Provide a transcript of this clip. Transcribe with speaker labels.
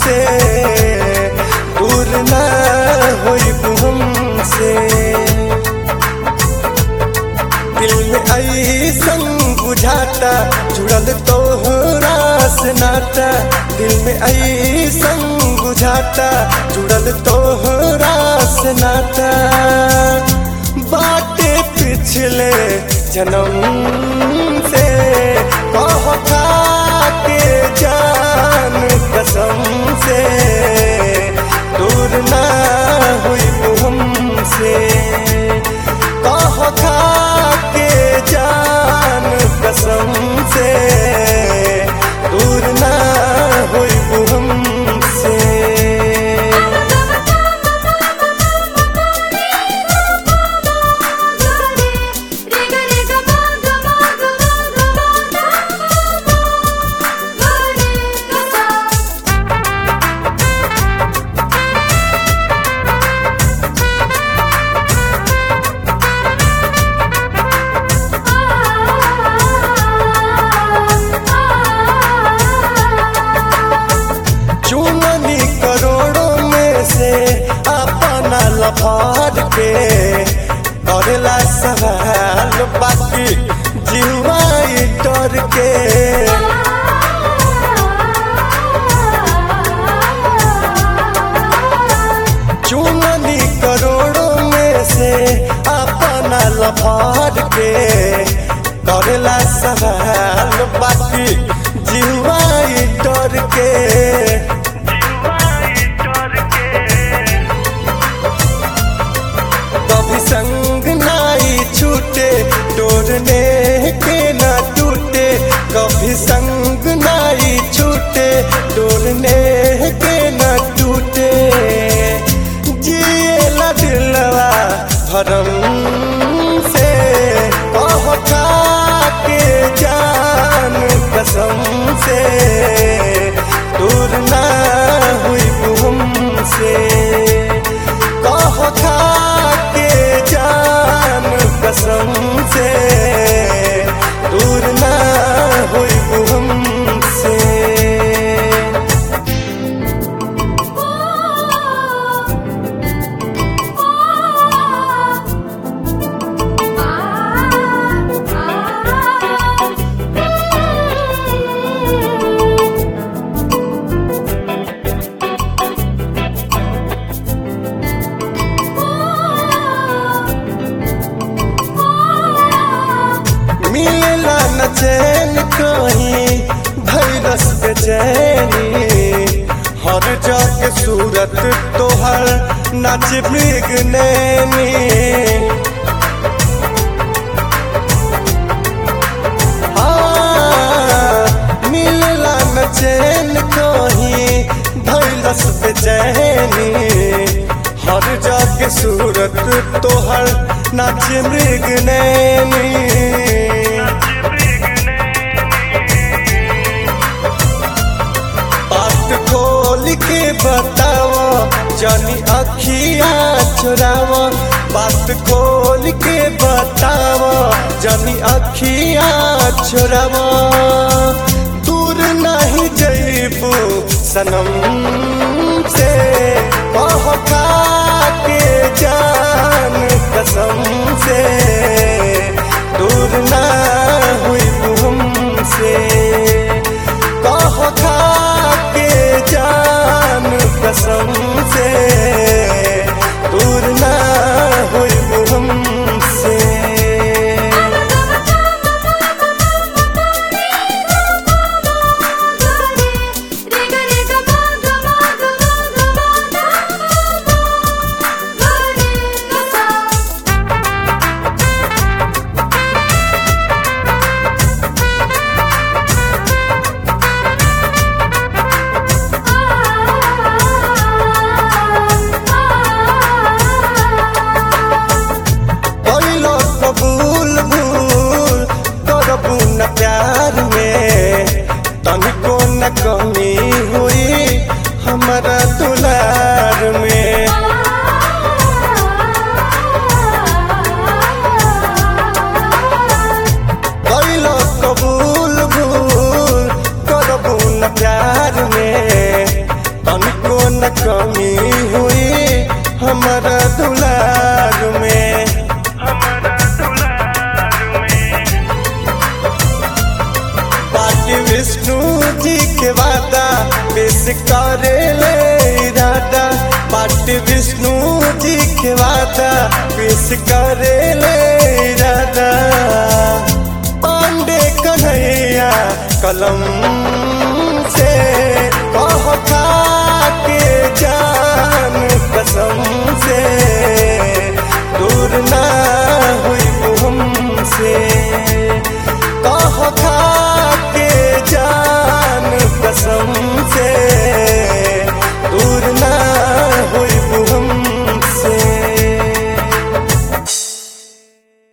Speaker 1: से दूर ना होई हमसे दिल में ऐसन बुझाता जुड़ल तोहरा से नाता दिल में ऐसन बुझाता जुड़ल तोहरा से नाता बाटे पिछले जन्म से कह के जान कसम से दूर ना हुई हमसे कह के जान कसम से दूर ना हुई हमसे चुननी करोड़ों में से अपना लफार के करेला सवाल बाकी जीवाई डर के चुननी करोड़ों में से अपना लफार के करेला सवाल बाकी जीवाई डर के कभी संग नाई छूटे तोड़ने के ना टूटे कभी संग नाई छूटे तोड़ने के ना टूटे जिएला दिलवा भरम से कह के जान कसम से दूर ना हुई हमसे कह के जान कसम से दूर ना हुई हमसे मिलला न चैन कहीं भैरस बेचैनी हर जग सूरत तोहर नाच मृग नैनी हाँ, मिलला न चैन कहीं भैरस बेचैनी हर जग सूरत तोहर नाच मृग नैनी बात खोल के बताओ जानी अखिया चुराओ बात खोल के बताओ जानी अखिया चुराओ दूर नहीं जइबू सनम से कह के जान कसम से दूर ना हुई हमसे कह के जान कसम से दूर ना हुई हमसे
Speaker 2: Thank you.
Speaker 1: पेश करे ले इरादा पांडे कन्हैया कलम से कह